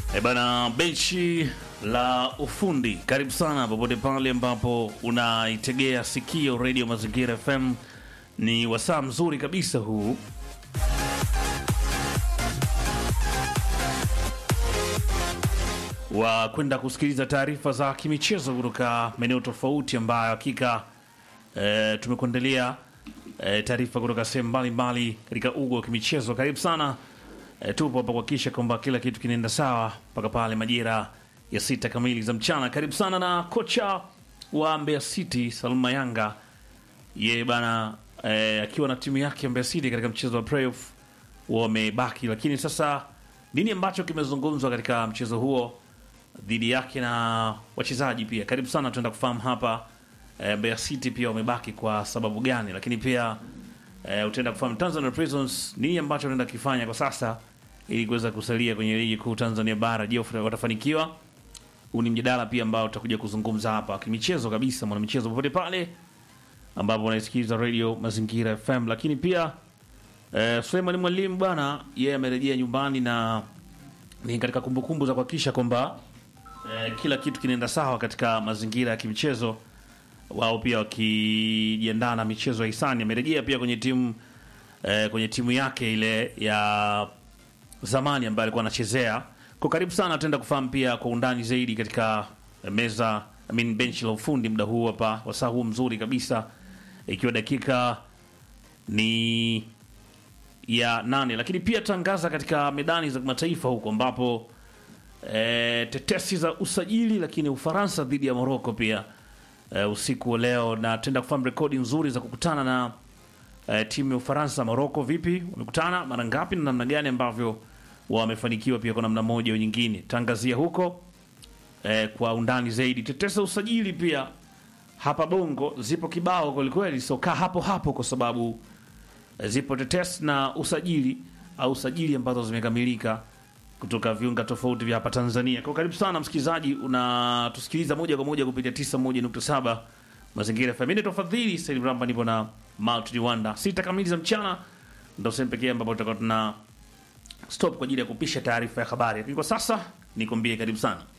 E bana, benchi la ufundi, karibu sana popote pale ambapo unaitegea sikio Radio Mazingira FM. Ni wasaa mzuri kabisa huu wa kwenda kusikiliza taarifa za kimichezo kutoka maeneo tofauti ambayo hakika e, tumekuandalia e, taarifa kutoka sehemu mbalimbali katika ugo wa kimichezo. Karibu sana e, tupo hapa kuhakikisha kwamba kila kitu kinaenda sawa mpaka pale majira ya sita kamili za mchana. Karibu sana na kocha wa Mbeya City Salma Yanga, ye bana e, akiwa na timu yake ya Mbeya City katika mchezo wa playoff wamebaki, lakini sasa nini ambacho kimezungumzwa katika mchezo huo dhidi yake na wachezaji pia. Karibu sana, tuenda kufahamu hapa e, Mbeya City pia wamebaki kwa sababu gani, lakini pia e, utaenda kufahamu Tanzania Prisons nini ambacho wanaenda kifanya kwa sasa ili kuweza kusalia kwenye ligi kuu Tanzania bara. Je, watafanikiwa? Huu ni mjadala pia ambao tutakuja kuzungumza hapa kimichezo kabisa, mwana michezo popote pale ambapo unaisikiliza Radio Mazingira FM, lakini pia e, Suleiman Mwalimu bwana, yeye amerejea nyumbani na ni katika kumbukumbu za kuhakikisha kwamba eh, kila kitu kinaenda sawa katika mazingira ya kimchezo. Wao pia wakijiandaa na michezo ya hisani, amerejea pia kwenye timu eh, kwenye timu yake ile ya zamani ambayo alikuwa anachezea. Kwa karibu sana, tutaenda kufahamu pia kwa undani zaidi katika meza I mean benchi la ufundi muda huu hapa, wasaa huu mzuri kabisa, ikiwa dakika ni ya nane, lakini pia tangaza katika medani za kimataifa huko ambapo e, tetesi za usajili lakini Ufaransa dhidi ya Moroko pia e, usiku wa leo, na tenda kufahamu rekodi nzuri za kukutana na e, timu ya Ufaransa. Moroko vipi, wamekutana mara ngapi na namna gani ambavyo wamefanikiwa pia kwa namna moja au nyingine, tangazia huko e, kwa undani zaidi. Tetesi za usajili pia hapa Bongo zipo kibao kwelikweli, so kaa hapo hapo kwa sababu zipo tetesi na usajili au usajili ambazo zimekamilika kutoka viunga tofauti vya hapa Tanzania. Kwa karibu sana msikilizaji, unatusikiliza moja kwa moja kupitia 91.7 Mazingira FM. Mimi tofadhili Said Ramba, nipo na Multi Wanda. Sita kamili za mchana ndio sehemu pekee ambapo tutakuwa tuna stop kwa ajili ya kupisha taarifa ya habari, lakini kwa sasa nikwambie karibu sana.